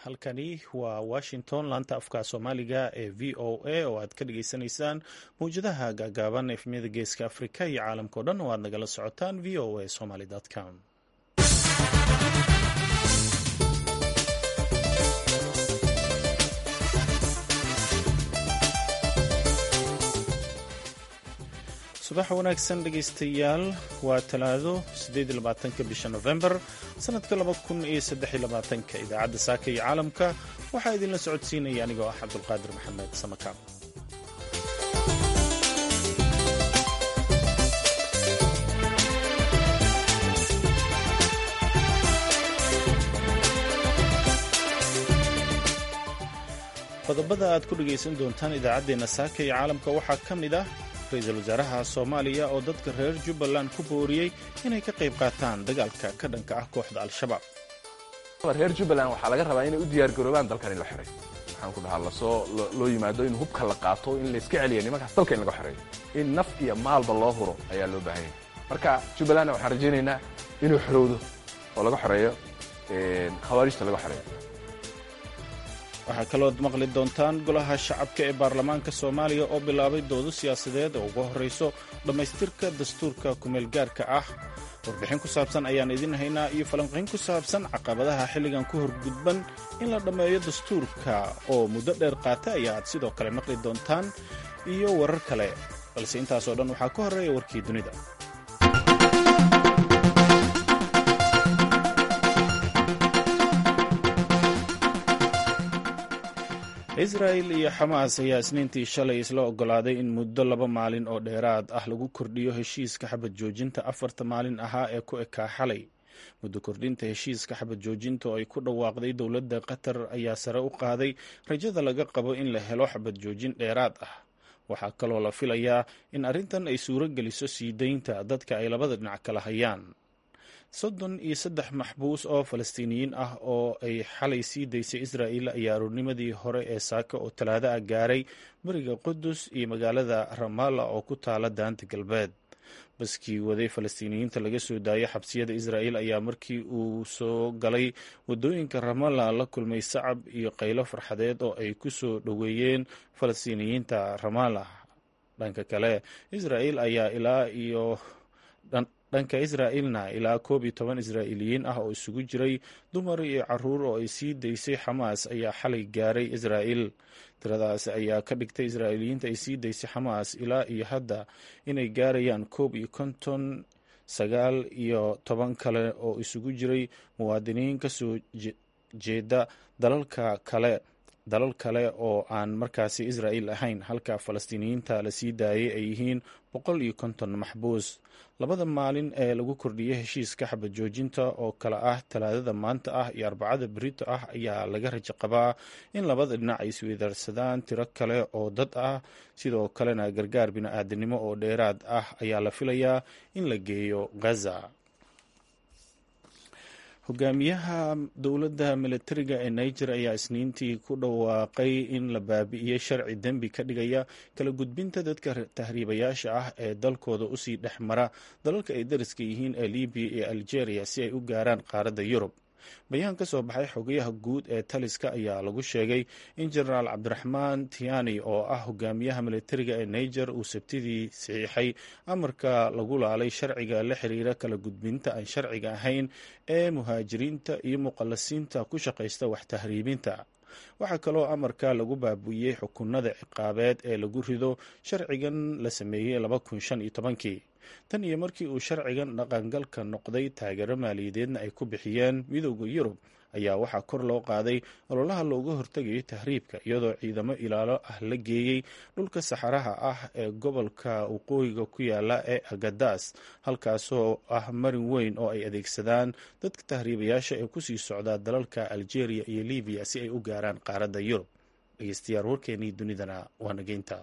halkani waa washington laanta afka soomaaliga ee v o a oo aad ka dhagaysanaysaan mawjadaha gaagaaban efmiyada geeska afrika iyo caalamkao dhan oo aad nagala socotaan v o a somaly com subax wanaagsan dhegaystayaal waa talaado ka bisha nofembar sanadka ka idaacadda saaka iyo caalamka waxaa idinla socodsiinaya anigoo ah cabdulqaadir maxamed samakaab qodobada aad ku dhegaysan doontaan idaacaddeenna saaka iyo caalamka waxaa ka mid ah ra-iisul wasaaraha soomaaliya oo dadka reer jubbaland ku booriyey inay ka qayb qaataan dagaalka ka dhanka ah kooxda al-shabaab reer jubbaland waxaa laga rabaa inay u diyaargaroobaan dalkan in la xoreeyo waxaan ku dhahaa lasoo loo yimaado in hubka la qaato in la iska celiya nimankaas dalka in laga xoreeyo in naf iyo maalba loo huro ayaa loo baahan yahay marka jubbalandna waxaan rajaynaynaa inuu xorowdo oo laga xoreeyo khawaarijta laga xoreeyo waxaa kalood maqli doontaan golaha shacabka ee baarlamaanka soomaaliya oo bilaabay doodo siyaasadeed oo uga horrayso dhammaystirka dastuurka kumeelgaarka ah warbixin ku saabsan ayaan idin haynaa iyo falanqayn ku saabsan caqabadaha xilligan ku horgudban in la dhammeeyo dastuurka oo muddo dheer qaata ayaa aad sidoo kale maqli doontaan iyo warar kale balse intaasoo dhan waxaa ka horreeya warkii dunida israa'il iyo xamaas ayaa isniintii shalay isla oggolaaday in muddo laba maalin oo dheeraad ah lagu kordhiyo heshiiska xabad joojinta afarta maalin ahaa ee ku ekaa xalay muddo kordhinta heshiiska xabad joojinta oo ay ku dhawaaqday dowladda qatar ayaa sare u qaaday rajada laga qabo in la helo xabad joojin dheeraad ah waxaa kaloo la filayaa in arrintan ay suuro geliso sii daynta dadka ay labada dhinac kala hayaan soddon iyo saddex maxbuus oo falastiiniyiin ah oo ay xalay sii daysay israa'il ayaa aroornimadii hore ee saaka oo talaado ah gaaray beriga qudus iyo magaalada ramalla oo ku taala daanta galbeed baskii waday falastiiniyiinta laga soo daayay xabsiyada israa'il ayaa markii uu soo galay waddooyinka ramalla la kulmay sacab iyo qaylo farxadeed oo ay ku soo dhoweeyeen falastiiniyiinta ramalla dhanka kale israa'il ayaa ilaa iyo dhanka israa'ilna ilaa koob iyo toban israa'iiliyiin ah oo isugu jiray dumar iyo caruur oo ay sii daysay xamaas ayaa xalay gaaray israa'il tiradaas ayaa ka dhigtay israa'iiliyiinta ay sii daysay xamaas ilaa iyo hadda inay gaarayaan koob iyo konton sagaal iyo toban kale oo isugu jiray muwaadiniin ka soo jeeda dalalka kale dalal kale oo aan markaasi israa'il ahayn halka falastiiniyiinta la sii daayay ay yihiin boqol iyo konton maxbuus labada maalin ee lagu kordhiyey heshiiska xabad joojinta oo kale ah talaadada maanta ah iyo arbacada berito ah ayaa laga rajo qabaa in labada dhinac ay isweydaarsadaan tiro kale oo dad ah sidoo kalena gargaar bini-aadanimo oo dheeraad ah ayaa la filayaa in la geeyo ghaza hogaamiyaha dowladda militariga ee niger ayaa isniintii ku dhawaaqay in la baabi'iyey sharci dembi ka dhigaya kala gudbinta dadka tahriibayaasha ah ee dalkooda usii dhex mara dalalka ay dariska yihiin ee libiya iyo algeria si ay u gaaraan qaaradda yurub bayaan ka soo baxay xogayaha guud ee taliska ayaa lagu sheegay in jenaraal cabdiraxmaan tiani oo ah hogaamiyaha militariga ee niger uu sabtidii saxiixay amarka lagu laalay sharciga la xiriira kala gudbinta aan sharciga ahayn ee muhaajiriinta iyo muqallasiinta ku shaqaysta wax tahriibinta waxaa kaloo amarka lagu baabu'iyey xukunada ciqaabeed ee lagu rido sharcigan la sameeyey kii tan iyo markii uu sharcigan dhaqangalka noqday taageero maaliyadeedna ay ku bixiyeen midooda yurub ayaa waxaa kor loo qaaday ololaha looga hortegayo tahriibka iyadoo ciidamo ilaalo ah la geeyey dhulka saxaraha ah ee gobolka waqooyiga ku yaala ee agadas halkaasoo ah marin weyn oo ay adeegsadaan dadka tahriibayaasha ee kusii socdaa dalalka algeria iyo libiya si ay u gaaraan qaaradda yurub dhegeystayaal warkeenii dunidana waa nageynta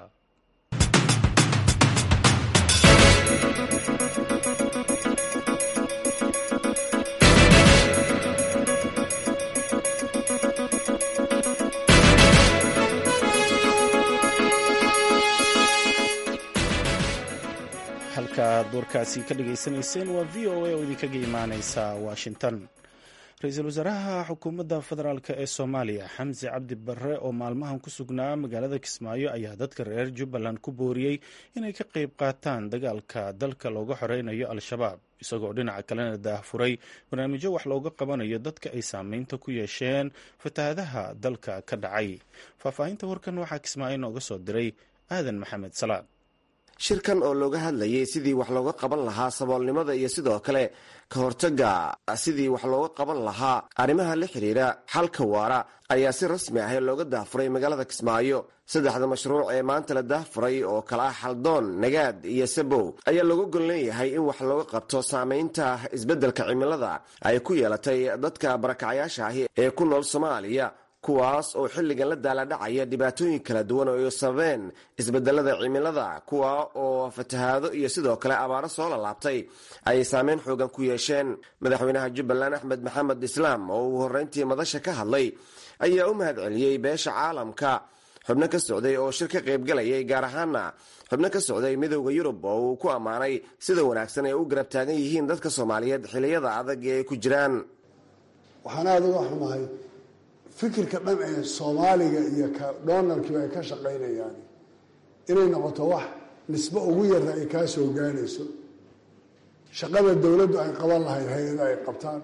halkaad warkaasi ka dhagaysanayseen waa v o a oo idinkaga imaaneysa washington ra-iisul wasaaraha xukuumadda federaalk ee soomaaliya xamse cabdi barre oo maalmahan ku sugnaa magaalada kismaayo ayaa dadka reer jubbaland ku booriyey inay ka qayb qaataan dagaalka dalka looga xoreynayo al-shabaab isagoo dhinaca kalena daahfuray barnaamijyo wax looga qabanayo dadka ay saameynta ku yeesheen fatahaadaha dalka ka dhacay faahfaahinta warkan waxaa kismaayo nooga soo diray aadan maxamed salaad shirkan oo looga hadlayay sidii wax looga qaban lahaa saboolnimada iyo sidoo kale ka hortaga sidii wax looga qaban lahaa arrimaha la xiriira xalka waara ayaa si rasmi ah looga daahfuray magaalada kismaayo saddexda mashruuc ee maanta la daahfuray oo kale ah xaldoon nagaad iyo sabow ayaa looga gol leeyahay in wax looga qabto saamaynta isbeddelka cimilada ay ku yeelatay dadka barakacyaasha ahi ee ku nool soomaaliya kuwaas oo xilligan la daaladhacaya dhibaatooyin kala duwan oo ay sababeen isbedelada cimilada kuwa oo fatahaado iyo sidoo kale abaaro soo lalaabtay ay saameyn xoogan ku yeesheen madaxweynaha jubbaland axmed maxamed islaam oo uu horreyntii madasha ka hadlay ayaa u mahad celiyey beesha caalamka xubno ka socday oo shir ka qaybgalayay gaar ahaana xubno ka socday midowda yurub oo uu ku ammaanay sida wanaagsan ay u garab taagan yihiin dadka soomaaliyeed xiliyada adag ee ay ku jiraan waxaan aada uga xumahay fikirka dhan ee soomaaliga iyo ka donalkiiba ay ka shaqaynayaan inay noqoto wax nisbo ugu yarna ay kaa soo gaarayso shaqada dowladdu ay qaban lahayd hay-ada ay qabtaan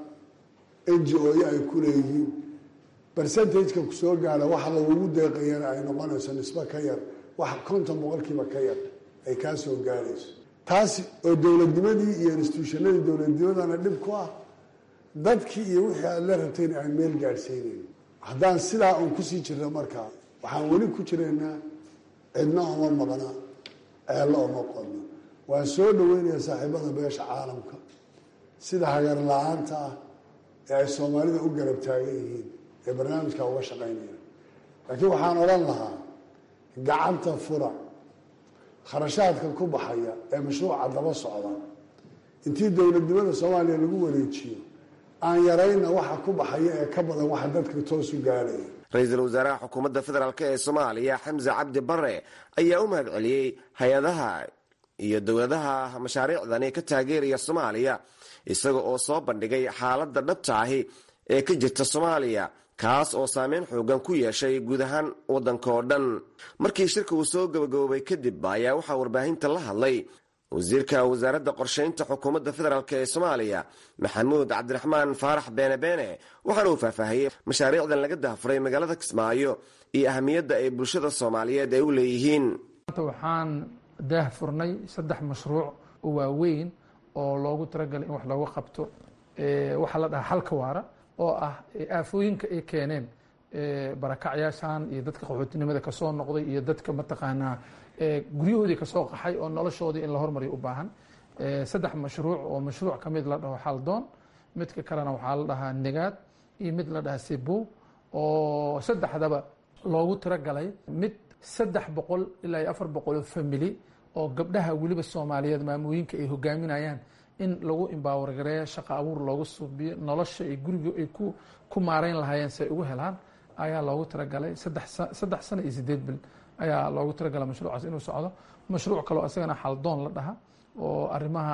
n g o-yo ay ku leeyihiin bercentageka kusoo gaara waxa lagugu deeqayana ay noqonayso nisbo ka yar wax konton boqolkiiba ka yar ay kaa soo gaarayso taasi oo dowladnimadii iyo instituushanadii dowladnimadana dhib ku ah dadkii iyo wixii aada la rabtayna aan meel gaadhsiinayn haddaan sidaa uun kusii jirno markaa waxaan weli ku jiraynaa cidna oma maqna ceello oma qodno waan soo dhaweynaya saaxiibada beesha caalamka sida hagar la-aanta ah ee ay soomaalida u garab taagan yihiin ee barnaamijkaa uga shaqaynaya laakiin waxaan odhan lahaa gacanta fura kharashaadka ku baxaya ee mashruuca daba socda intii dowladnimada soomaaliya lagu wareejiyo aan yarayna waxa ku baxaya ee ka badan waxa dadka toosu gaaraya ra-iisul wasaaraha xukuumadda federaalk ee soomaaliya xamse cabdi bare ayaa u mahad celiyey hay-adaha iyo dowladaha mashaariicdani ka taageeraya soomaaliya isaga oo soo bandhigay xaaladda dhabta ahi ee ka jirta soomaaliya kaas oo saameyn xoogan ku yeeshay guud ahaan waddanka oo dhan markii shirka uu soo gabagaboobay kadib ayaa waxaa warbaahinta la hadlay wasiirka wasaaradda qorshaynta xukuumadda federaalk ee soomaaliya maxamuud cabdiraxmaan faarax beene beene waxaana uu faahfaahiyey mashaariicdan laga dahfuray magaalada kismaayo iyo ahamiyadda ay bulshada soomaaliyeed ay u leeyihiin waxaan daahfurnay saddex mashruuc oo waaweyn oo loogu talagalay in wax looga qabto waxaa la dhahaa xalka waara oo ah aafooyinka ay keeneen barakacyaashan iyo dadka qaxootinimada kasoo noqday iyo dadka mataqaanaa guryahoodii kasoo qaxay oo noloshoodii in la hormariyo u baahan saddex mashruuc oo mashruuc ka mid la dhaho xaldoon midka kalena waxaa la dhahaa negaad iyo mid la dhahaa sebow oo saddexdaba loogu tiragalay mid saddex boqol ilaa iyo afar boqol oo family oo gabdhaha weliba soomaaliyeed maamooyinka ay hogaaminayaan in lagu imbawargareeyo shaqa abuur loogu suubiyo nolosha ay guriga ay ku ku maareyn lahaayeen si ay ugu helaan ayaa loogu talagalay saddex saddex sano iyo sideed bil ayaa loogu talagalay mashruucaas inuu socdo mashruuc kaloo isagana xaldoon la dhaha oo arrimaha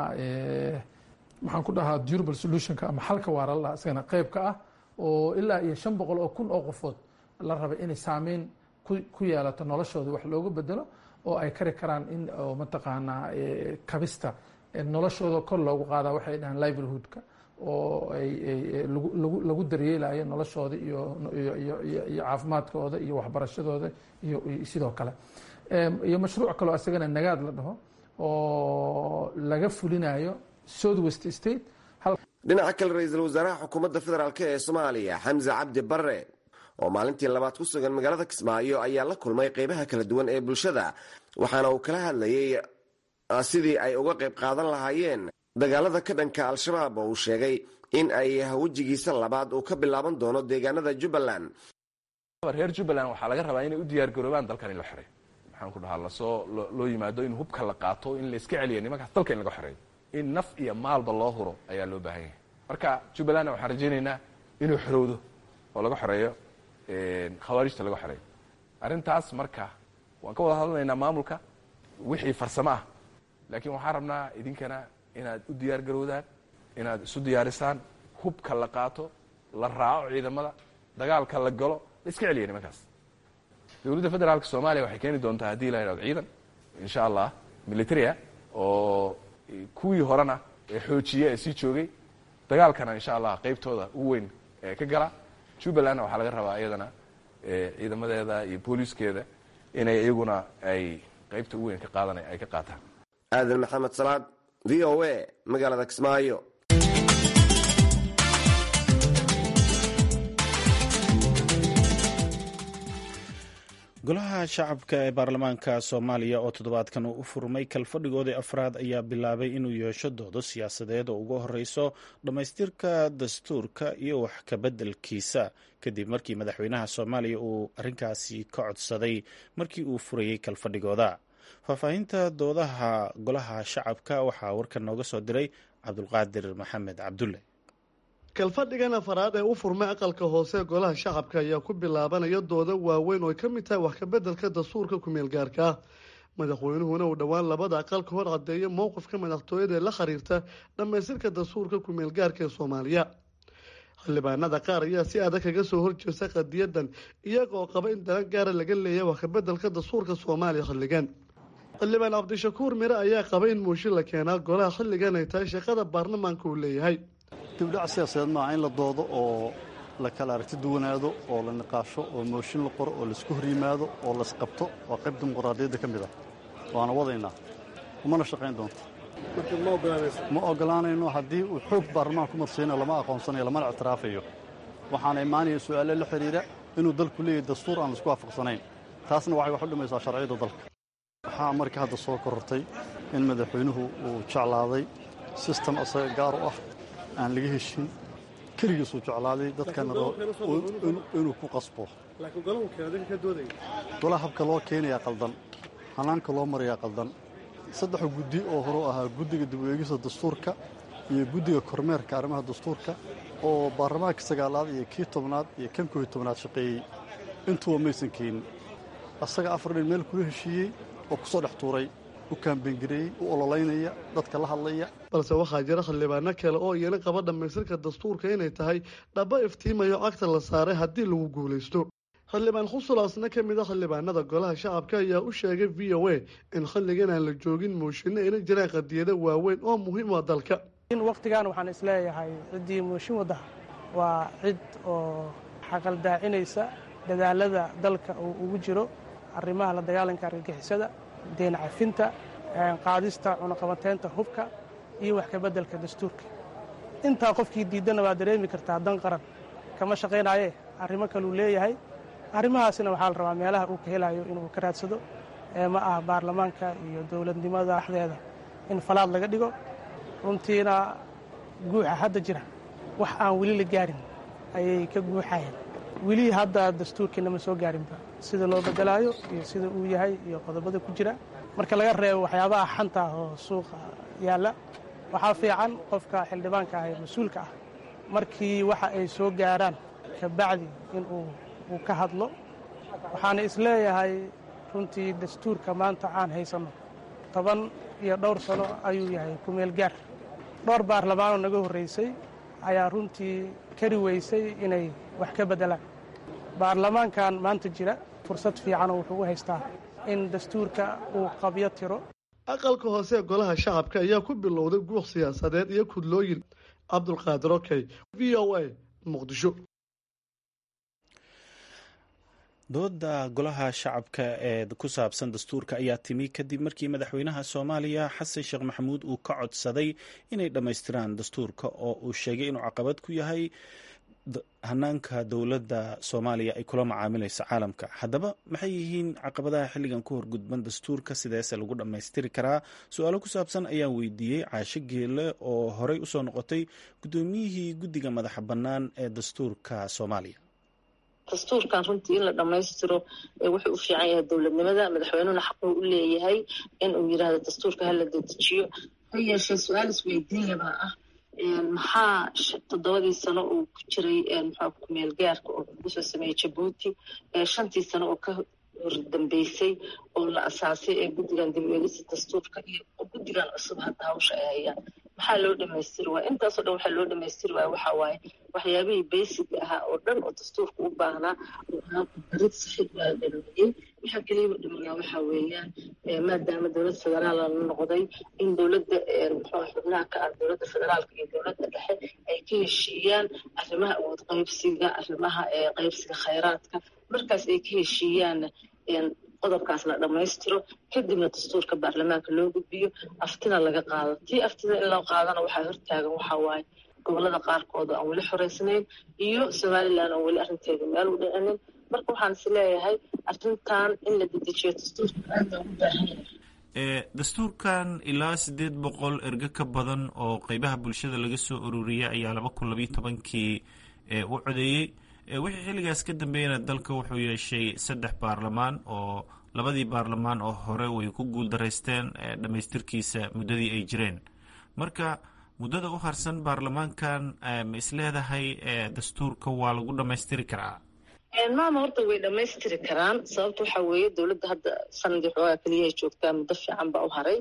maxaan ku dhahaa durable solutionka ama xalka waara la dhaha isagana qeyb ka ah oo ilaa iyo shan boqol oo kun oo qofood la rabay inay saameyn ku yeelato noloshooda wax loogu bedelo oo ay kari karaan in mataqaanaa kabista noloshooda kor loogu qaadaa waxay dhahaan livelihoodka oo ay lagu daryeelayo noloshooda iyo iyo caafimaadkooda iyo waxbarashadooda iyo sidoo kale iyo mashruuc kaloo isagana nagaad la dhaho oo laga fulinayo south west state dhinaca kale ra-iisul wasaaraha xukuumadda federaalk ee soomaaliya xamse cabdi bare oo maalintii labaad ku sugan magaalada kismaayo ayaa la kulmay qeybaha kala duwan ee bulshada waxaana uu kala hadlayey sidii ay uga qayb qaadan lahaayeen dagaalada ka dhanka al-shabaab oo uu sheegay in ay wejigiisa labaad uu ka bilaaban doono deegaanada jubbaland reer jubbaland waxaa laga rabaa inay u diyaar garoobaan dalkan in la xoreeyo maxaan ku dhahaa lasoo loo yimaado in hubka la qaato in la iska celiya nimankaas dalka in laga xoreeyo in naf iyo maalba loo huro ayaa loo baahan yahay marka jubbalandna waxaan rajaynaynaa inuu xorowdo oo laga xoreeyo khawaarijta laga xoreeyo arrintaas marka waan ka wada hadlanaynaa maamulka wixii farsamo ah laakiin waxaan rabnaa idinkana inaad u diyaar garowdaan inaad isu diyaarisaan hubka la qaato la raaco ciidamada dagaalka la galo la iska celiya nimankaas dowladda federaalka soomaaliya waxay keeni doontaa haddii la yidhahdo ciidan insha allah militaria oo kuwii horena ee xoojiya ee sii joogay dagaalkana insha allah qaybtooda ugu weyn ee ka gala jubbalandna waxaa laga rabaa iyadana ciidamadeeda iyo booliiskeeda inay iyaguna ay qaybta ugu weyn ka qaadan ay ka qaataan aadan maxamed salaad v o a magaalada kismaayo golaha shacabka ee baarlamaanka soomaaliya oo toddobaadkan uu u furmay kalfadhigoodii afraad ayaa bilaabay inuu yeesho doodo siyaasadeed oo ugu horeyso dhammaystirka dastuurka iyo wax kabeddelkiisa kadib markii madaxweynaha soomaaliya uu arrinkaasi ka codsaday markii uu furayey kalfadhigooda faahfaahinta doodaha golaha shacabka waxaa warkan nooga soo diray cabdulqaadir maxamed cabdulle kalfadhigan afaraad ee u furmay aqalka hoose golaha shacabka ayaa ku bilaabanaya dooda waaweyn oo ay ka mid tahay wax kabeddelka dastuurka ku-meelgaarka ah madaxweynuhuna uu dhowaan labada aqal ka hor caddeeya mowqifka madaxtooyada ee la xiriirta dhammaystirka dastuurka ku-meelgaarka ee soomaaliya xildhibaanada qaar ayaa si adag kaga soo horjeesta qadiyadan iyagaoo qaba in dalan gaara laga leeyahay wax kabeddelka dastuurka soomaaliya xilligan xildhibaan cabdishakuur mire ayaa qaba in muushin la keenaa golaha xilligan ay tahay shaqada baarlamaanka uu leeyahay dibdhac siyaasadeed maaha in la doodo oo la kala aragti duwanaado oo la niqaasho oo mooshin la qoro oo laisku hor yimaado oo laisqabto waa qayb dimuqraadiyadda ka mid ah waana wadaynaa umana shaqayn doonto ma ogolaanayno haddii uu xoog baarlamaan ku madsiina lama aqoonsanayo lamana ictiraafayo waxaana imaanaya su'aale la xidhiidha inuu dalku leeyahay dastuur aan laisku waafaqsanayn taasna waxay wax u dhimaysaa sharciyadda dalka waxaa markii hadda soo korortay in madaxweynuhu uu jeclaaday sistem asaga gaar u ah aan laga heshin keligiisuu jeclaaday dadkana inuu ku qasbo golaha habka loo keenayaa qaldan hanaanka loo marayaa qaldan saddexa guddi oo hore ahaa guddiga dib u eegista dastuurka iyo guddiga kormeerka arrimaha dastuurka oo baarlamaanka sagaalaad iyo kii tobnaad iyo kan kooiy tobnaad shaqeeyey intuba maysan keenin asaga afar dhin meel kula heshiiyey oo ku soo dhex tuuray u kaambengareeyey u ololaynaya dadka la hadlaya balse waxaa jira xildhibaano kale oo iyana qaba dhammaystirka dastuurka inay tahay dhaba iftiimayo cagta la saaray haddii lagu guulaysto xildhibaan khusulaasna ka mid a xildhibaanada golaha shacabka ayaa u sheegay v o a in xilligan aan la joogin mooshinno ayna jiraan qadiyado waaweyn oo muhiim u ah dalka in wakhtigan waxaan isleeyahay ciddii mooshin wadda waa cid oo xaqaldaacinaysa dadaalada dalka uu ugu jiro arrimaha la dagaalanka argagixisada deen cafinta qaadista cunaqabateynta hubka iyo wax kabeddelka dastuurka intaa qofkii diiddana waa dareemi kartaa dan qaran kama shaqaynaaye arrimo kaluu leeyahay arrimahaasina waxaa la rabaa meelaha uu ka helayo inuu ka raadsado ee ma ah baarlamaanka iyo dowladnimada dhexdeeda in falaad laga dhigo runtiina guuxa hadda jira wax aan weli la gaarin ayay ka guuxayeen weli hadda dastuurkiina ma soo gaarinba sida loo bedelaayo iyo sida uu yahay iyo qodobada ku jira marka laga reebo waxyaabaha xanta ah oo suuqa yaalla waxaa fiican qofka xildhibaanka ah ee mas-uulka ah markii waxa ay soo gaaraan kabacdi inuu uu ka hadlo waxaana isleeyahay runtii dastuurka maanta aan haysanno toban iyo dhowr sano ayuu yahay kumeel gaar dhowr baarlamaanoo naga horraysay ayaa runtii kari weysay inay wax ka beddelaan baarlamaankan maanta jira fursad fiicanoo wuxuu u haystaa in dastuurka uu qabyo tiro aqalka hoose ee golaha shacabka ayaa ku bilowday guuq siyaasadeed iyo kudlooyin cabdulqaadir okey v o a muqdisho dooda golaha shacabka ee ku saabsan dastuurka ayaa timi kadib markii madaxweynaha soomaaliya xasan sheekh maxamuud uu ka codsaday inay dhammaystiraan dastuurka oo uu sheegay inuu caqabad ku yahay hanaanka dowladda soomaaliya ay kula macaamilayso caalamka haddaba maxay yihiin caqabadaha xilligan ku horgudban dastuurka sideese lagu dhammaystiri karaa su-aalo ku saabsan ayaan weydiiyey caasho geele oo horey usoo noqotay guddoomiyihii guddiga madaxa bannaan ee dastuurka soomaaliya dastuurkan runtii in la dhammaystiro wuxuu u fiican yahay dowladnimada madaxweynuhuna xaquu u leeyahay in uu yidhaahdo dastuurka hala dedejiyo ha yeeshee su-aal isweydiinlabaa ah maxaa toddobadii sano uu ku jiray muxua kumeel gaarka oo lagu soo sameeyey jabuuti shantii sano oo ka hordambeysay oo la asaasay ee guddigan dib u eegista dastuurka iyo guddigan cusub hadda hawsha ay hayaan maxaa loo dhamaystiri waaya intaasoo dhan waxaa loo dhamaystiri waaya waxaa waaye waxyaabihii basiga ahaa oo dhan oo dastuurka u baahnaa oo ahaa barid saxid waa dhameeyey waxaa keliya dhimanaa waxaa weeyaan maadaama dowlad federaal la noqday in dowladda muxuu xubnaha ka ah dowladda federaalka iyo dowladda dhexe ay ka heshiiyaan arrimaha awood qaybsiga arrimaha qaybsiga khayraadka markaas ay ka heshiiyaan qodobkaas la dhammaystiro kadibna dastuurka baarlamaanka loo gudbiyo aftina laga qaado tii aftida in loo qaadana waxaa hortaagan waxaa waaye gobolada qaarkood oo aan weli xoreysnayn iyo somalilan oo weli arrinteeda meel u dhicinin marka waxaan is leeyahay arrintan in la dedejiyo dastuurka aad loogu baahan yahay dastuurkan ilaa siddeed boqol erge ka badan oo qeybaha bulshada laga soo ururiyay ayaa laba kun labayo tobankii u codeeyey wixii xilligaas ka dambeeyana dalka wuxuu yeeshay saddex baarlamaan oo labadii baarlamaan oo hore way ku guuldaraysteen dhammaystirkiisa muddadii ay jireen marka muddada u harsan baarlamaankan ma isleedahay dastuurka waa lagu dhammaystiri karaa maama horta way dhammaystiri karaan sababta waxaa weeye dowladda hadda sanadii xoogaa keliyahay joogtaa muddo fiican baa u haray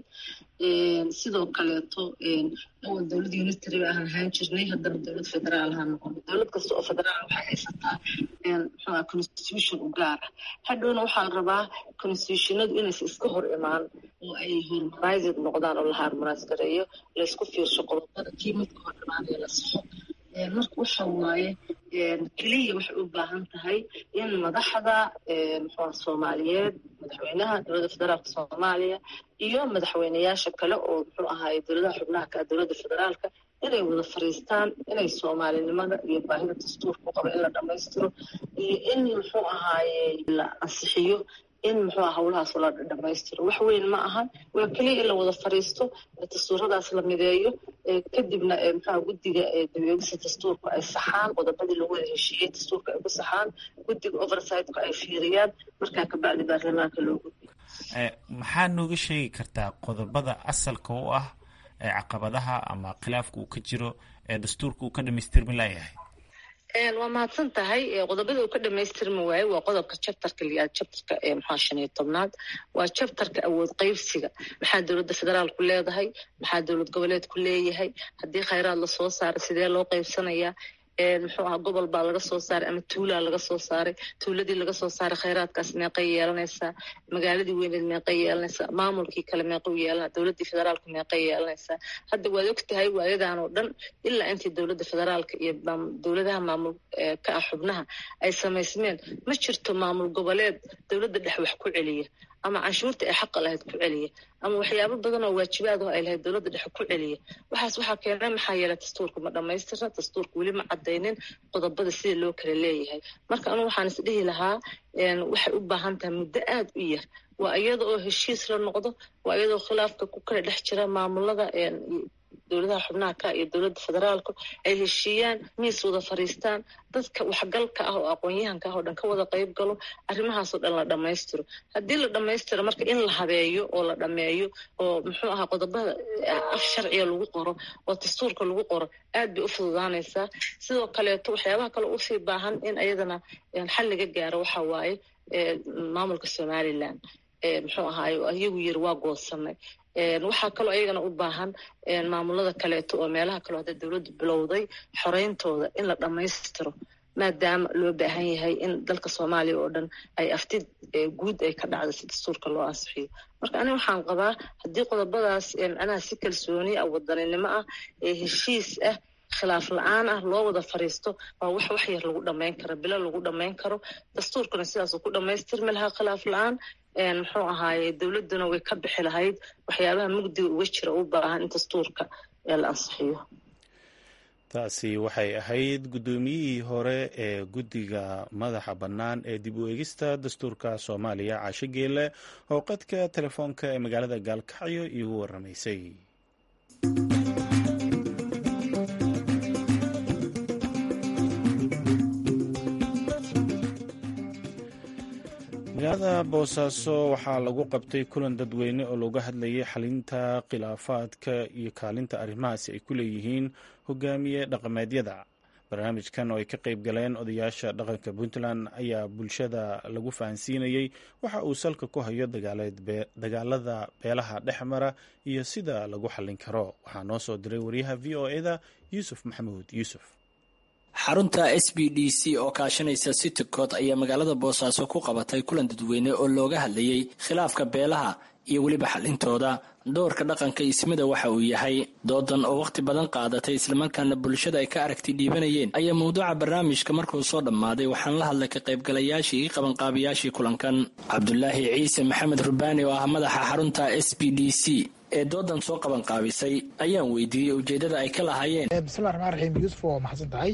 sidoo kaleeto awal dowlad unitary ba aan ahaan jirnay haddana dowlad federaal ahaan noqonay dowlad kasta oo federaal waxay haysataa muxuuha constitution u gaar ah hadhowna waxaa la rabaa constitutionadu inaysa iska hor imaan oo ay harmonised noqdaan oo la harmonise gareeyo laysku fiirsho qodobada kii midka hor imaanaya la saxo marka waxa waaye keliya waxay u baahan tahay in madaxda muxua soomaaliyeed madaxweynaha dowladda federaalka soomaaliya iyo madaxweyneyaasha kale oo muxuu ahaaye dowladaha xubnaha ka dowladda federaalka inay wada fariistaan inay soomaalinimada iyo baahida dastuurka u qabo in la dhammaystiro iyo in muxuu ahaaye la ansixiyo in muxuu hawlahaas la dhammaystiro wax weyn ma ahan waa keliya in la wada fariisto dastuuradaas la mideeyo kadibna muxua guddiga dabeegisa dastuurka ay saxaan qodobadii lagu wada heshiiyey dastuurka ay ku saxaan guddiga oversightka ay fiiriyaan markaa kabacdi baarlamaanka loo gudbiyo maxaa nooga sheegi kartaa qodobada asalka u ah ee caqabadaha ama khilaafka uu ka jiro ee dastuurka uu ka dhamaystirmi layahay waa mahadsan tahay qodobada uu ka dhamaystirmi waayo waa qodobka chapterka liaad chapterka maxaa shan iyo tobnaad waa chapterka awood qaybsiga maxaa dowladda federaalku leedahay maxaa dowlad goboleedku leeyahay haddii khayraad lasoo saaray sidee loo qaybsanayaa muxuu aha gobol baa laga soo saaray ama tuulaa laga soo saaray tuuladii laga soo saaray khayraadkaas meeqay yeelanaysaa magaaladii weyneed meeqay yeelanaysaa maamulkii kale meequu yeelana dowladdii federaalku meeqay yeelanaysaa hadda waad og tahay waayadan oo dhan ilaa intii dowladda federaalka iyo dowladaha maamul ka ah xubnaha ay samaysmeen ma jirto maamul goboleed dowladda dhex wax ku celiya ama canshuurta ay xaqa lahayd ku celiya ama waxyaabo badan oo waajibaad oo ay lahayd dowladda dhexe ku celiya waxaas waxaa keenay maxaa yeelay dastuurka ma dhammaystirna dastuurka weli ma caddaynin qodobada sida loo kala leeyahay marka anugu waxaan is dhihi lahaa waxay u baahan tahay muddo aad u yar waa iyada oo heshiis la noqdo waa iyadoo khilaafka ku kala dhex jira maamulada dowladaha xubnaha ka iyo dowladda federaalku ay heshiiyaan miis wada fariistaan dadka waxgalka ah oo aqoon-yahanka ah oo dhan ka wada qayb galo arrimahaasoo dhan la dhammaystiro haddii la dhammaystiro marka in la habeeyo oo la dhammeeyo oo muxuu ahaa qodobada af sharciga lagu qoro oo dastuurka lagu qoro aad bay u fududaanaysaa sidoo kaleeto waxyaabaha kale usii baahan in ayadana xal laga gaaro waxa waaye maamulka somalilan muxuu ahaaye iyagu yiri waa goosanay waxaa kaloo ayagana u baahan maamulada kaleeto oo meelaha kaleo hadda dowladdu bilowday xoreyntooda in la dhammaystiro maadaama loo baahan yahay in dalka soomaaliya oo dhan ay aftid guud ay ka dhacdo si dastuurka loo ansixiyo marka aniga waxaan qabaa haddii qodobadaas macnaha si kalsooni ah wadaninimo ah ee heshiis ah khilaaf la-aan ah loo wada fariisto waa wax wax yar lagu dhammayn karo bilo lagu dhammayn karo dastuurkuna sidaasuu ku dhammaystirmi lahaa khilaaf la-aan muxuu ahaaye dowladduna way ka bixi lahayd waxyaabaha mugdiga uga jira u baahan in dastuurka la ansixiyo taasi waxay ahayd guddoomiyihii hore ee guddiga madaxa bannaan ee dib u eegista dastuurka soomaaliya caasho geelle oo qadka telefoonka ee magaalada gaalkacyo iigu waramaysay magaalada boosaaso waxaa lagu qabtay kulan dadweyne oo looga hadlayay xalinta khilaafaadka iyo kaalinta arrimahaasi ay ku leeyihiin hogaamiye dhaqameedyada barnaamijkan oo ay ka qayb galeen odayaasha dhaqanka puntland ayaa bulshada lagu fahansiinayey waxa uu salka ku hayo dagaalada beelaha dhex mara iyo sida lagu xallin karo waxaa noo soo diray wariyaha v o eda yuusuf maxamuud yuusuf xarunta s b d c oo kaashanaysa citycot ayaa magaalada boosaaso ku qabatay kulan dadweyne oo looga hadlayey khilaafka beelaha iyo weliba xalintooda doorka dhaqanka ismida waxa uu yahay doodan oo wakhti badan qaadatay islamarkaana bulshada ay ka aragti dhiibanayeen ayaa mawduuca barnaamijka markuu soo dhammaaday waxaan la hadlay ka qaybgalayaashii iyo qabanqaabiyaashii kulankan cabdulaahi ciise maxamed rubaani oo ah madaxa xarunta s b d c ee doodan soo qabanqaabisay ayaan weydiiyey ujeedada ay ka lahaayeen bismillahi raxmaan raxiim yuusuf waa maxadsan tahay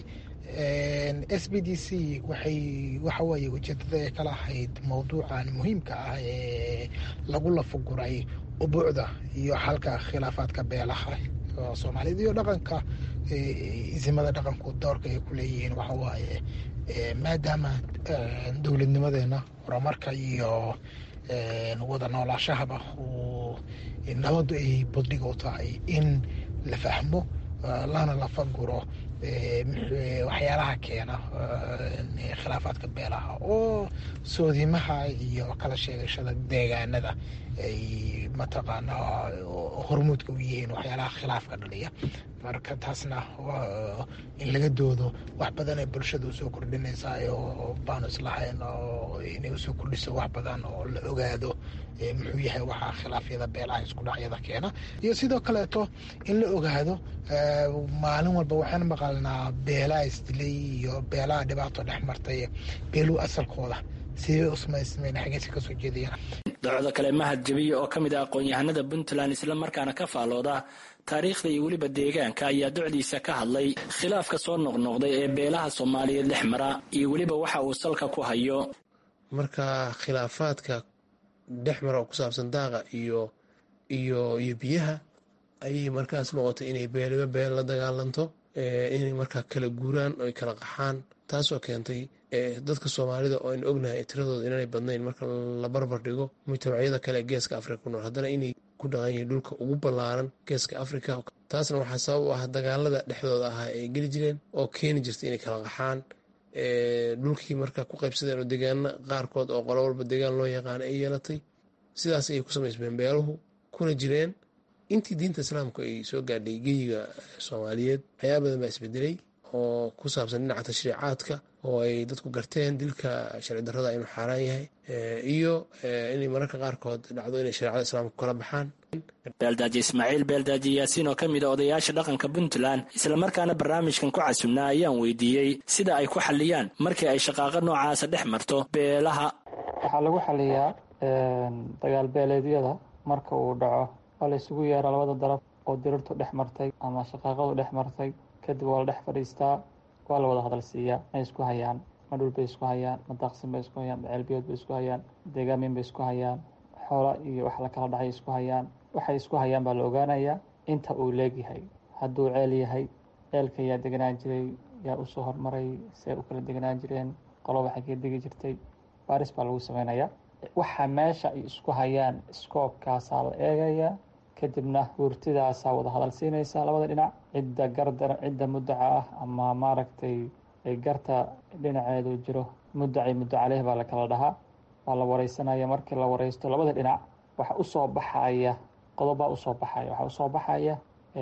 s b d c waxay waxa weeye ujeedada ay ka lahayd mowduucan muhiimka ah ee lagu lafaguray ubuucda iyo xalka khilaafaadka beelaha soomaaliyed iyo dhaqanka isimada dhaqanku doorka ay ku leeyihiin waxa waaye maadaama dowladnimadeena horumarka iyo wada noolaashahaba uu nabadu ay badhig u tahay in la fahmo lana lafaguro waxyaalaha keena khilaafaadka beelaha oo soodimaha iyo kala sheegashada deegaanada ay mataqaanaa hormuudka u yihiin waxyaalaha khilaafka dhaliya marka taasna in laga doodo wax badan ee bulshada usoo kordhinaysaa oo baanu islahayn oo inay usoo kordhiso wax badan oo la ogaado muxuu yahay waxaa khilaafyada beelaha isku dhacyada keena iyo sidoo kaleeto in la ogaado maalin walba waxaan maqalnaa beelaha isdilay iyo beelaha dhibaato dhex martay beeluu asalkooda sidee usmaysmeen xageesi kasoo jeedayaan docdo kale mahad jabiye oo ka mid ah aqoon-yahanada puntland islamarkaana ka faalooda taariikhda iyo weliba deegaanka ayaa docdiisa ka hadlay khilaafka soo noqnoqday ee beelaha soomaaliyeed dhex mara iyo weliba waxa uu salka ku hayo marka khilaafaadka dhex mara oo ku saabsan daaqa iyo iyo iyo biyaha ayay markaas noqotay inay beeliba beel la dagaalanto inay markaa kala guuraan oo ay kala qaxaan taasoo keentay dadka soomaalida oo aynu ognahay tiradooda inaanay badnayn marka la barbar dhigo mujtamacyada kale ee geeska afrika ku nool haddana inay ku dhaqan yihiin dhulka ugu ballaaran geeska afrika taasna waxaa sabab u ah dagaalada dhexdooda ahaa ay geli jireen oo keeni jirtay inay kala qaxaan dhulkii marka ku qaybsadeen oo deegaana qaarkood oo qolo walba deegaan loo yaqaana ay yeelatay sidaas ayay ku samaysmeen beeluhu kuna jireen intii diinta islaamku ay soo gaadhay geyiga soomaaliyeed waxyaaba badan baa isbedelay oo ku saabsan dhinaca tashriicaadka oo ay dadku garteen dilka sharci darrada inuu xaaraan yahay iyo inay mararka qaarkood dhacdo inay shareecada islaamka kala baxaan beeldaaji ismaaciil beeldaaji yaasiin oo ka mid a odayaasha dhaqanka puntland islamarkaana barnaamijkan ku casubnaa ayaan weydiiyey sida ay ku xaliyaan markii ay shaqaaqo noocaasa dhex marto beelaha waxaa lagu xaliyaa dagaal beeleedyada marka uu dhaco waa la isugu yeeraa labada daraf oo dirirtu dhex martay ama shaqaaqadu dhex martay kadib waa la dhex fadhiistaa waa la wada hadal siiyaa may isku hayaan ma dhul bay isku hayaan ma daaqsin bay isku hayaan ma ceelbiyood bay isku hayaan deegaamin bay isku hayaan xoola iyo wax la kala dhacay isku hayaan waxay isku hayaan baa la ogaanayaa inta uu leegyahay hadduu ceel yahay ceelka yaa deganaan jiray yaa usoo hormaray see u kala deganaan jireen qoloba xagee degi jirtay baaris baa lagu sameynayaa waxa meesha ay isku hayaan iskoobkaasaa la eegayaa kadibna hurtidaasaa wada hadal siinaysaa labada dhinac cidda gardar cidda mudaca ah ama maaragtay garta dhinaceedu jiro mudaci muddo caleyh baa la kala dhahaa waa la wareysanaya markii la wareysto labada dhinac waxa usoo baxaya qodobbaa usoo baxaya waxaa usoo baxaya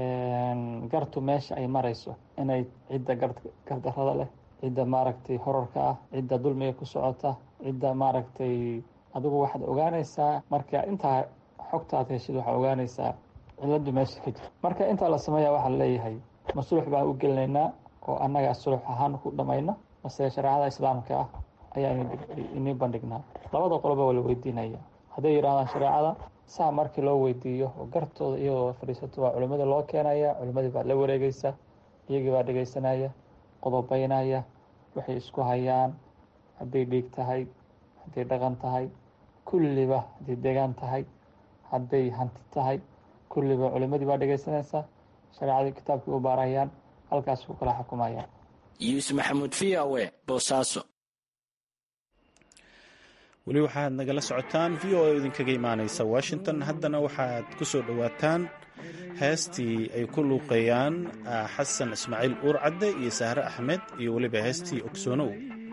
gartu meesha ay marayso inay cidda gardarada leh cidda maaragtay horarka ah cidda dulmiga ku socota cidda maaragtay adigu waxaad ogaanaysaa marka intaa xogta aad heshid waxaa ogaanaysaa ciladu meesha ka jira marka intaa la sameeya waxaa laleeyahay ma sulux baan u gelinaynaa oo annagaa sulux ahaan ku dhamayna mase shareecada islaamka ah ayaa inii bandhignaa labada qoloba waa la weydiinaya hadday yidhahdaan shareecada saa markii loo weydiiyo oo gartooda iyadoo fadhiisato waa culimmada loo keenaya culimmadii baa la wareegeysa iyagii baa dhegeysanaya qodobeynaya waxay isku hayaan hadday dhiig tahay hadday dhaqan tahay kulliba hadday degaan tahay hadday hanti tahay kulliba culimadii baa dhegeysanaysaa shareecadii kitaabkii u baarayaan halkaas ku kala xukumayaan yuusuf maxamuud v o e boosaaso weli waxaad nagala socotaan v o a idinkaga imaanaysa washington haddana waxaad ku soo dhowaataan heestii ay ku luuqeeyaan xasan ismaaciil uur cadde iyo sahre axmed iyo weliba heestii ogsoonow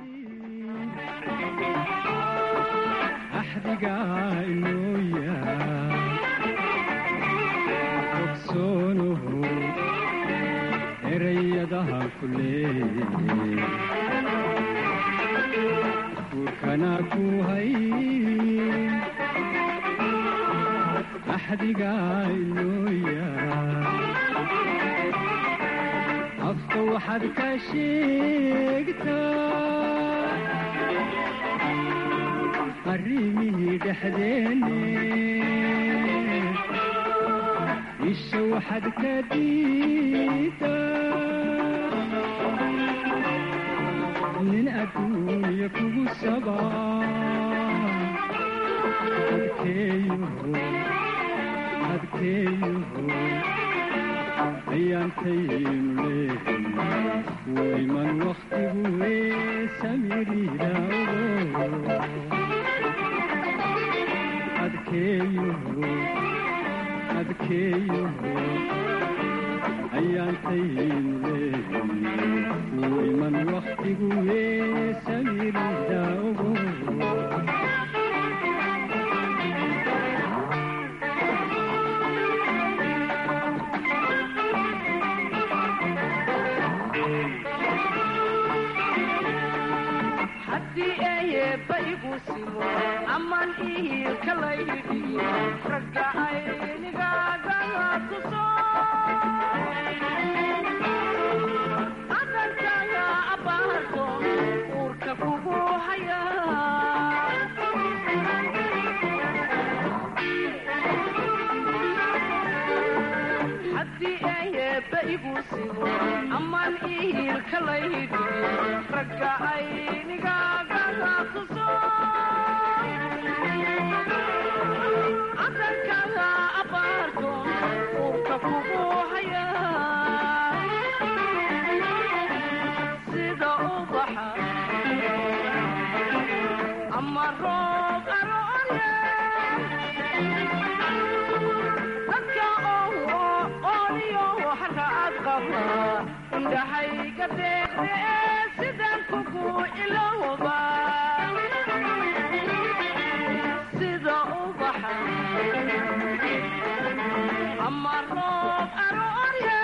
afka waxaad ka sheegtaa arrimihii dhexdeenne isha waxaad ka diidaa nin adduunya kugu sabaa adkeeyo adkeeyo ayaantaynu leehin wayman wakhtigu wee samirida ogo adkeeyo adkeeyo ayaantaynu leehin wayman wakhtigu wee samirida ogo aman ihiilkalaydhiyo ragga aynigaagaa tuso adankaga abaarto uurka kugu haya haddii ayeebba igu simo aman ihiilkalaydhiyo ragga aynigaagaa tuso adankaga abaarto uurka kugu haya sida ubaxa ama roob aroole dadka ooniyo haraad qaba indhahayga deeqde sidaan kugu ilowba sida ubaxa ama roob aroorya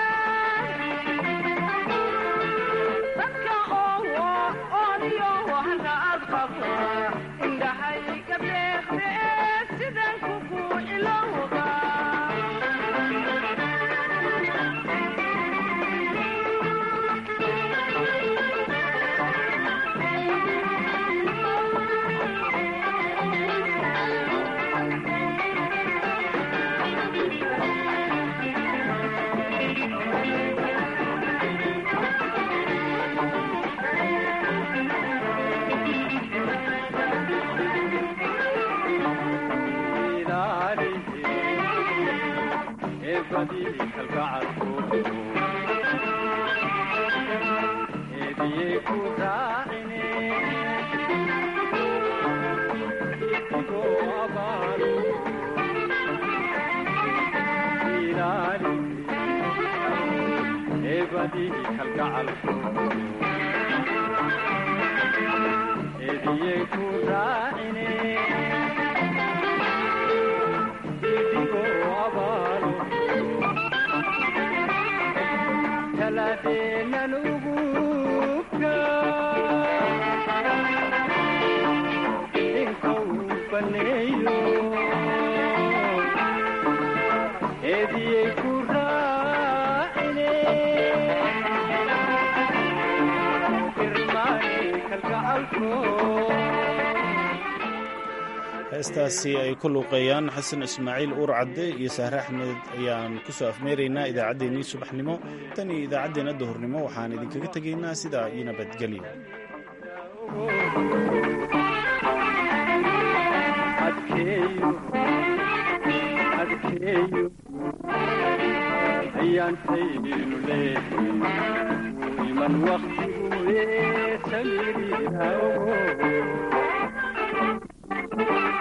dadka ooniyo haraad qaba indhahayga deeqde sidaan kugu ilowba heestaasi ay ku luuqeeyaan xasan ismaaciil uur cadde iyo sahre axmed ayaan ku soo afmeeraynaa idaacaddeenii subaxnimo tan iyo idaacaddeenna duhurnimo waxaan idinkaga tegaynaa sidaa iyo nabadgelyo ayaantaynu leehin iman waktigu ee samirida ogo Thank you.